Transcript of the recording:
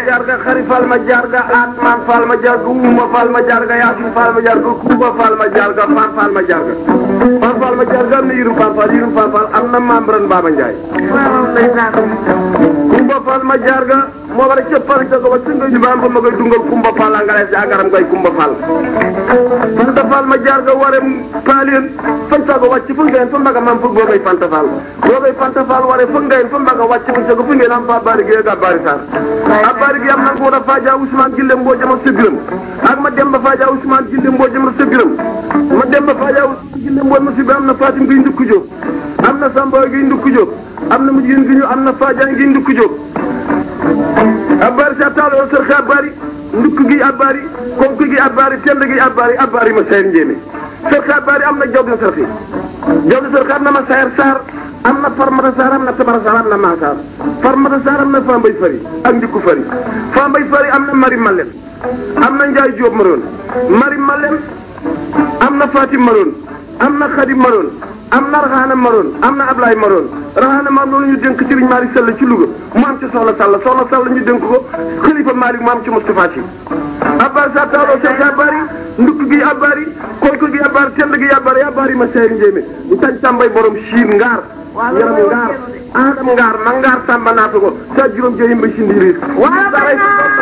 jarga xari fal ma jarga atman fal ma jarga uma fal ma jarga yasin fal ma jarga kuba fal ma jarga fan fal ma jarga fan fal ma jarga am na yirum fan fal yirum fan fal am na membran Baba Ndiaye kumba fal ma jarga moo war a cëppal ca ko ba singa ñu baam ba ma koy dungal kumba fal angale si agaram koy kumba fal fanta fal ma jarga ware paalien fan sago wàcc fu ngeen fa mbaga mam fug boogay fanta fal boogay fanta fal ware fu ngeen fa mbaga wàcc fu sago fu ngeen am fa bari gi ga bari sar a bari gi am na ko da faja Ousmane Gille mboo jam ak sa biram ak ma dem ba faja Ousmane Gille mboo jam ak sa biram ma dem ba faja Ousmane Gille mboo ma si bi am na Fatim gi ndukku jóg am na Samba gi ndukku jóg am na mujjin gi ñu am na Fadiane gi ndukku jóg abbaari sa taalo sër xe abbaari ndukk gi abbaari konk gi abbaari tend gi abbaari abbaari ma sayar njéeme sër xe abbaari am na jaw di sër xe jaw di sër xe am na ma sayar saar am na farmata saar am na tabara saar am na maasaar farmata saar am na fambay fari ak ndikku fari fambay fari am na mari malem am na njaay jóob maroon mari malem am na fatim maroon am na xadim maroon am na raxaana maroon am na ablaay maroon raxaana maroon loolu ñu dénk Serigne Malick Sall ci Louga mu am ci soxla Sall soxla Sall ñu dénk ko xalifa Malick mu am ci Moustapha Sy abbaari sa taaloo sek abbaari ndukk gi abbaari konk gi abbaari tend gi abbaari abbaari ma seyri njéemé ñu tañ tàmbay borom siin ngaar yaram ngaar adam ngaar ma ngaar tàmba naata ko sa juróom jeyim ba si ndiiriir